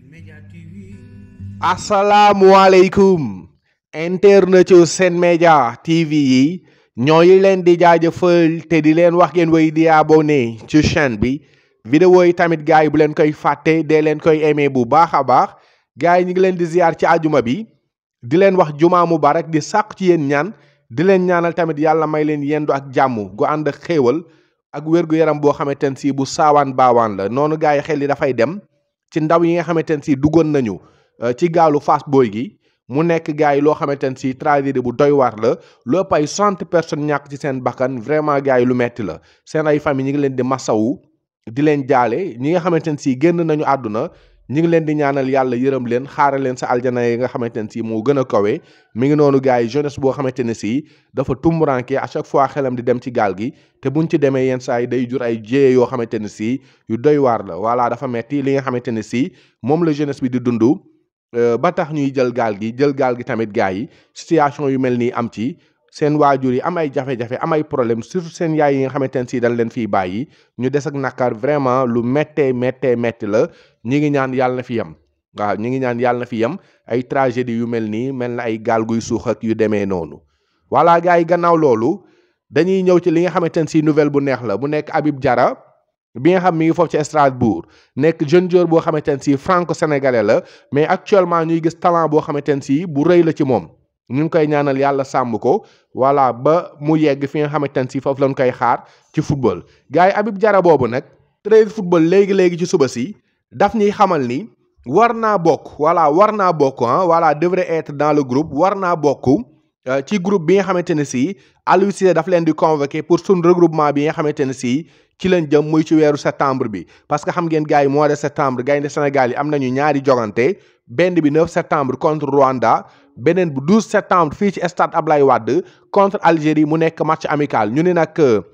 asalaamualeykum internet yu Sen Média TV yi ñooy leen di jaajëfal te di leen wax ngeen way di abonné ci chaîne bi vidéo yi tamit gars yi bu leen koy fàtte dee leen koy aimé bu baax a baax gars yi ñu ngi leen di ziar ci ajuma bi di leen wax jumaa mubarak di sàq ci yéen ñaan di leen ñaanal tamit yàlla may leen yendu ak jàmm gu ànd ak xéewal ak wér-gu-yaram boo xamante ne si bu saawaan baawaan la noonu gars yi xel yi dafay dem ci ndaw yi nga xamante ne si duggoon nañu ci gaalu Fass Boy gi mu nekk gars yi loo xamante ne si tragédie bu doy waar la lu ëpp ay cent personnes ñàkk ci seen bakkan vraiment gars yi lu metti la seen ay famille ñi ngi leen di masawu di leen jaale ñi nga xamante ne si génn nañu àdduna ñi ngi leen di ñaanal yàlla yërëm leen xaaral leen sa aljana yi nga xamante ne si moo gën a kawe mi ngi noonu gars yi jeunesse boo xamante ne si dafa tumburanke à chaque fois xelam di dem ci gaal gi te buñ ci demee yenn saa yi day jur ay jéye yoo xamante ne si yu doy waar la voilà dafa metti li nga xamante ne si moom la jeunesse bi di dund ba tax ñuy jël gaal gi jël gaal gi tamit gars yi situation yu mel nii am ci seen waajur yi am ay jafe-jafe am ay problème surtout seen yaay yi nga xamante ne si dañ leen fiy bàyyi ñu des ak nakar vraiment lu méttee méttee métti la ñi ngi ñaan yàlla na fi yem waaw ñi ngi ñaan yàlla na fi yem ay tragédie yu mel nii mel na ay gaal guy suux ak yu demee noonu voilà gars yi gannaaw loolu dañuy ñëw ci li nga xamante ne si nouvelle bu neex la bu nekk Habib Diarra bi nga xam mi ngi foofu ci Strasbourg nekk jeune joueur boo xamante ne si franco sénégalais la mais actuellement ñuy gis talent boo xamante ne si bu rëy la ci moom ñu ngi koy ñaanal yàlla sàmm ko voilà ba mu yegg fi nga xamante ne si foofu lañ koy xaar ci football. gars yi Habib Diarra boobu nag trade football léegi léegi ci suba si daf ñuy xamal ni war naa bokk voilà war naa bokk ah voilà devrait être dans le groupe war naa bokk. ci groupe bi nga xamante ne si Aliou Cissé daf leen di convoqué pour suñ regroupement bi nga xamante ne si ci leen jëm muy ci weeru septembre bi parce que xam ngeen gars yi mois de septembre gaynde Sénégal yi am nañu ñaari jogante benn bi 9 septembre contre Rwanda beneen bu 12 septembre fii ci stade Ablaye Wade contre Algérie mu nekk match amical ñu ne nag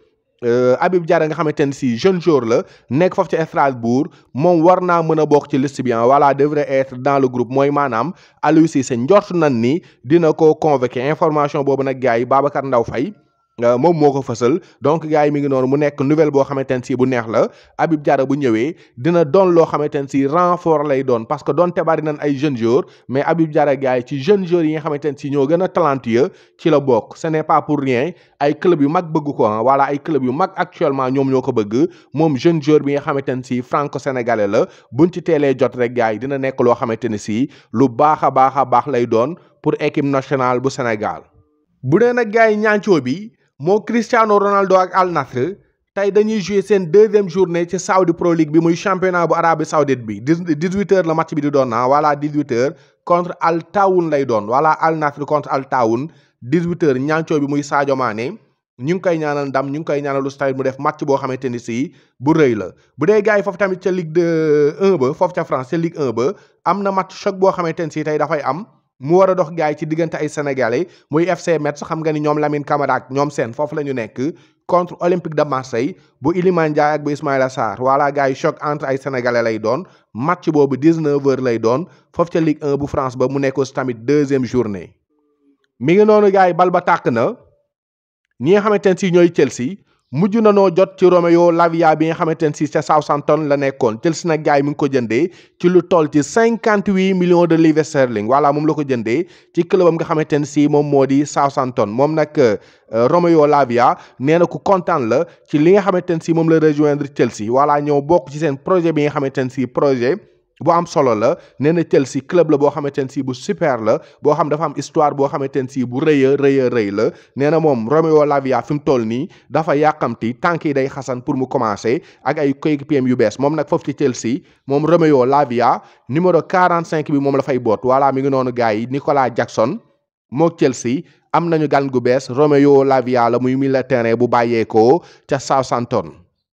Habib Diarra nga xamante ne si jeune joueur la nekk foofu ci Strasbourg moom war naa mën a bokk ci liste bi voilà devrait être dans le groupe mooy maanaam Aliou Cissé njort nan ni dina ko convoqué information boobu nag gars yi Babacar Ndaw Faye moom moo ko fësal donc gars yi mi ngi noonu mu nekk nouvelle boo xamante ne si bu neex la Habib Diarra bu ñëwee dina doon loo xamante ne si renfort lay doon parce que doonte bari nañ ay jeunes joueurs mais Habib Diarra gars yi ci jeunes joueurs yi nga xamante ne si ñoo gën a talentueux ci la bokk ce n'est pas pour rien ay club yu mag bëgg ko ah voilà ay club yu mag actuellement ñoom ñoo ko bëgg moom jeune joueur bi nga xamante ne si franco sénégalais la buñ ci teelee jot rek gars yi dina nekk loo xamante ne si lu baax a baax a baax lay doon pour équipe nationale bu Sénégal bu dee nag gars yi ñaancoo bi moo Cristiano Ronaldo ak Al Nassr tey dañuy jouer seen deuxième journée ci Saudi Pro League bi muy championnat bu Arabie Saoudite bi dix huit heures la match bi di doon ah voilà dix huit heures contre Al Tawoun lay doon voilà Al Nassr contre Al Tawoun dix huit heures ñaancoo bi muy Sadio Mané ñu ngi koy ñaanal ndam ñu ngi koy ñaanal lu mu def match boo xamante ni si bu rëy la bu dee gars yi foofu tamit ca Ligue de 1 ba foofu ca France ca Ligue 1 ba am na match choc boo xamante ni si tey dafay am. mu war a dox gars yi ci diggante ay sénégalais muy FC Metz xam nga ni ñoom Lamine Camara ak ñoom seen foofu la ñu nekk contre Olympique de Marseille bu Iliman Ndiaye ak bu Ismaïla Sarr voilà gars yi choc entre ay sénégalais lay doon match boobu 19h lay doon foofu ca Ligue 1 bu France ba mu nekk aussi tamit deuxième journée. mi ngi noonu gars yi bal ba tàkk na ñi nga xamante ne si ñooy Chelsea. mujj na noo jot ci Romeo Lavia bi nga xamante ne si ca Southampton la nekkoon Chelsea nag gars yi mi ngi ko jëndee ci lu toll ci cinquante huit millions de livres sterling voilà moom la ko jëndee ci club am nga xamante ne si moom moo di Southampton moom nag Romeo Lavia nee na ku kontaan la ci li nga xamante ne si moom la rejoindre Chelsea voilà ñëw bokk ci seen projet bi nga xamante ne si projet. bu am solo la nee na Chelsea club la boo xamante ne si bu super la boo xam dafa am histoire boo xamante ne si bu rëy a rëy a rëy la nee na moom Romeo Lavia fi mu toll nii dafa yàqamti tànk yi day xasan pour mu commencer ak ay coéquipiers yu bees moom nag foofu ci Chelsea moom Romeo Lavia numéro 45 bi moom la fay boot voilà mi ngi noonu gars yi Nicolas Jackson mook Chelsea am nañu gan gu bees Romeo Lavia la muy milieu terrain bu bàyyeekoo ca Southampton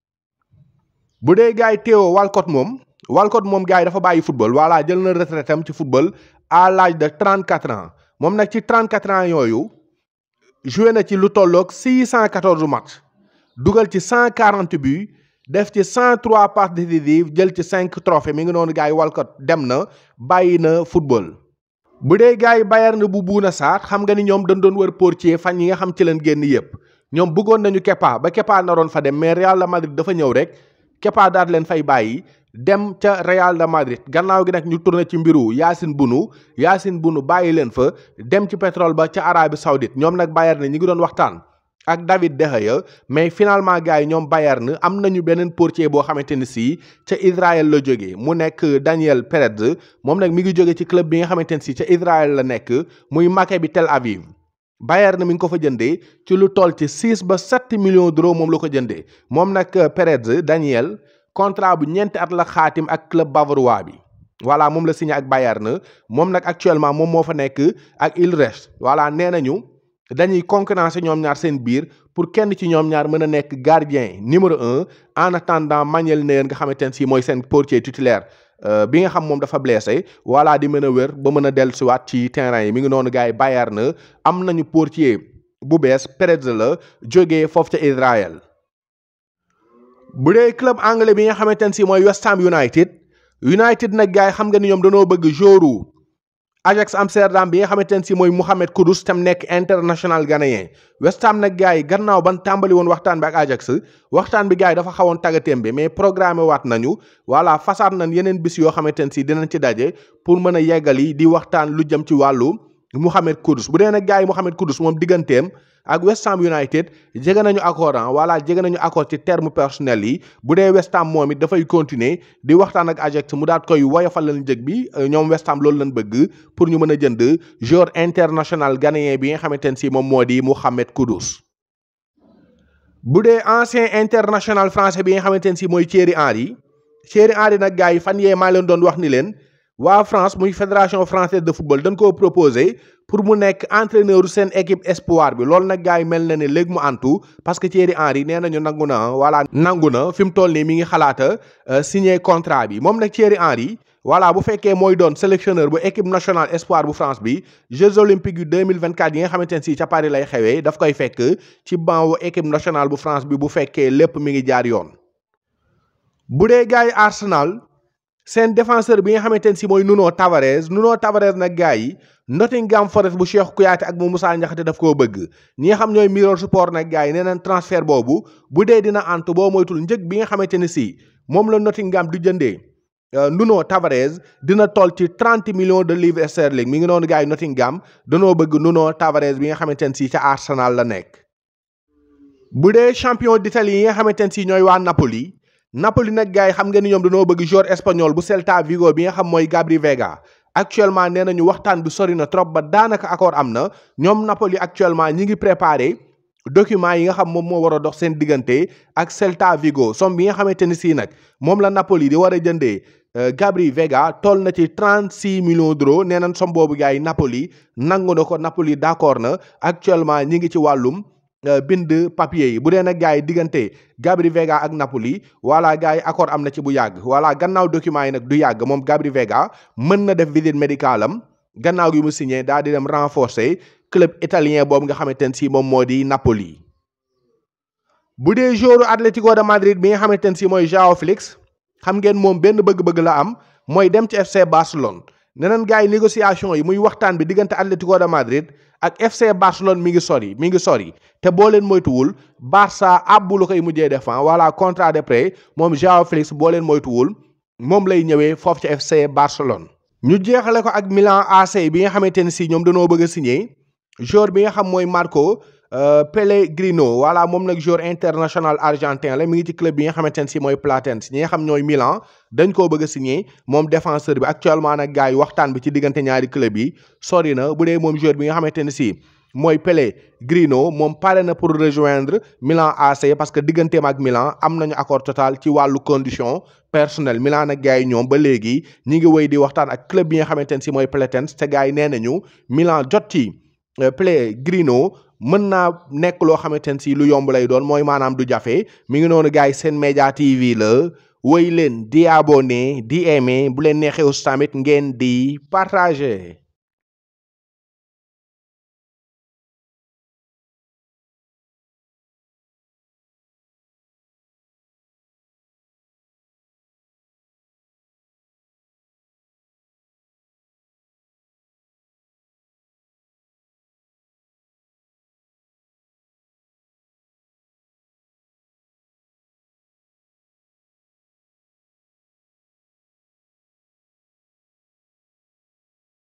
bu dee gars yi Theo Walcott moom. Walcott moom gars yi dafa bàyyi football voilà jël na retraite am ci football à l'âge de 34 ans moom nag ci 34 ans yooyu joué na ci lu tolloog 614 match dugal ci 140 buts def ci 103 passes décisives jël ci 5 trophées mi ngi noonu gars yi Walcott dem na bàyyi na football. bu dee gars yi Bayern bu Bouna Sarr xam nga ni ñoom dañ doon wër portier fan yi nga xam ci leen génn yëpp ñoom bëggoon nañu Kepa ba Kepa naroon fa dem mais Real Madrid dafa ñëw rek. Kepa daal leen fay bàyyi dem ca Real de Madrid gannaaw gi nag ñu tourné ci mbiru Yacine Bounou Yacine Bounou bàyyi leen fa dem ci pétrole ba ca Arabie Saoudite ñoom nag Bayern ñi ngi doon waxtaan ak David De Gea mais finalement gars yi ñoom Bayern am nañu beneen portier boo xamante ni si ca Israël la jógee mu nekk Daniel Perez moom nag mi ngi jóge ci club bi nga xamante ni si ca Israël la nekk muy Maccabi Tel Aviv Bayern mi ngi ko fa jëndee ci lu toll ci six ba sept millions d'euros moom la ko jëndee moom nag Perez Daniel contrat bu ñeenti at la xaatim ak club bavarois bi. voilà moom la signé ak Bayern moom nag actuellement moom moo fa nekk ak Utrecht voilà nee nañu. dañuy concurrencer ñoom ñaar seen biir pour kenn ci ñoom ñaar mën a nekk gardien numéro un en attendant Manuel Neuer nga xamante ne si mooy seen portier titulaire bi nga xam moom dafa blessé voilà di mën a wér ba mën a dellusiwaat ci terrain yi mi ngi noonu gars yi Bayern na am nañu portier bu bees Perez la jógee foofu ca Israël. bu dee club anglais bi nga xamante ne si mooy West Ham United United nag gars yi xam nga ni ñoom dañoo bëgg joru Ajax Amsterdam bi nga xamante ne si mooy Mohamed Kudus tam nekk international ghanéen West Ham nag gars yi gannaaw ban tàmbali woon waxtaan bi ak Ajax waxtaan bi gars yi dafa xawoon tàggatémbe mais programmé waat nañu voilà façaat nañ yeneen bis yoo xamante ne si dinañ ci daje pour mën a yeggali di waxtaan lu jëm ci wàllu Mohamed Kudus bu dee nag gars yi Mohamed Kudus moom digganteem ak West Ham United jege nañu accord ah voilà jege nañu accord ci terme personnel yi bu dee West Ham moom it dafay continuer di waxtaan ak Ajax mu daat koy woyofal leen njëg bi ñoom West Ham loolu lañ bëgg pour ñu mën a jënd joueur international ghanéen bi nga xamante ne si moom moo di Mohamed Kudus. bu dee ancien international français bi nga xamante ne si mooy Thierry Henry Thierry Henry nag gars yi fan yee maa leen doon wax ni leen. waa France muy fédération française de football dañ koo proposé pour mu nekk entraîneur seen équipe espoir bi loolu nag gars yi mel na ne léegi mu antu parce que Thierry Henry nee nañu nangu na voilà nangu na fi mu toll nii mi ngi xalaata signer contrat bi moom nag Thierry Henry voilà bu fekkee mooy doon sélectionneur bu équipe nationale espoir bu France bi Jeux olympiques yu 2024 yi nga xamante ne si ca Paris lay xewee daf koy fekk ci banc wu équipe nationale bu France bi bu fekkee lépp mi ngi jaar yoon bu dee gars yi Arsenal. seen défenseur bi nga xamante ne si mooy Nuno Tavares Nuno Tavares nag gars yi Nottingham Forest bu Cheikh Kouyaté ak bu Moussa Niakhaté daf koo bëgg ñi nga xam ñooy Mirror Sport nag gars yi nee nañ transfert boobu bu dee dina antu boo moytul njëg bi nga xamante ne si moom la Nottingham du jëndee Nuno Tavares dina toll ci trente millions de livres sterling mi ngi noonu gars yi Nottingham danoo bëgg Nuno Tavares bi nga xamante ne si ca Arsenal la nekk. bu dee champion d'Italie yi nga xamante ne si ñooy waa Napoli. Napoli nag gars yi xam nga ni ñoom dañoo bëgg joueur espagnol bu Celta Vigo bi nga xam mooy Gabri Vega actuellement nee nañu waxtaan bi sori na trop ba daanaka accord am na ñoom Napoli actuellement ñi ngi préparé document yi nga xam moom moo war a dox seen diggante ak Celta Vigo somme bi nga xamante ni sii nag moom la Napoli di war a jëndee Gabri Vega toll na ci trente six millions d'euros nee nañ somme boobu gars yi Napoli nangu na ko Napoli d'accord na actuellement ñi ngi ci wàllum. bind papier yi bu dee nag gars yi diggante Gabri Vega ak Napoli voilà gars yi accord am na ci bu yàgg voilà gannaaw document yi nag du yàgg moom Gabri Vega mën na def visite médicale am gannaaw gi mu signé daal di dem renforcer club italien boobu nga xamante ne si moom moo di Napoli. bu dee joueur Atlético de Madrid bi nga xamante ne si mooy Joao Félix xam ngeen moom benn bëgg-bëgg la am mooy dem ci FC Barcelone. neneen gars yi négociation yi muy waxtaan bi diggante Atlético de Madrid ak FC Barcelone mi ngi sori mi ngi sori te boo leen moytuwul Barça àbbu la koy mujjee def voilà contrat de prêt moom Joao Félix boo leen moytuwul moom lay ñëwee foofu ci FC Barcelone. ñu jeexale ko ak Milan AC bi nga xamante ne si ñoom dañoo bëgg a signé joueur bi nga xam mooy Marco Pellegrino voilà moom nag joueur international argentin la mi ngi ci club bi nga xamante ne si mooy Platense ñi nga xam ñooy Milan dañ koo bëgg a signé moom défenseur bi actuellement nag gars yi waxtaan bi ci diggante ñaari club yi sori na bu dee moom joueur bi nga xamante ne si mooy Pellegrino moom pare na pour rejoindre Milan AC parce que digganteem ak Milan am nañu accord total ci wàllu condition personnel Milan nag gars yi ñoom ba léegi ñi ngi wéy di waxtaan ak club bi nga xamante ne si mooy Platense te gars yi nee nañu Milan jot ci Pellegrino mën naa nekk loo xamante ne si lu yomb lay doon mooy maanaam du jafe mi ngi noonu gars yi seen média TV la woy leen di abonné di aimé bu leen neexee aussi tamit ngeen di partager.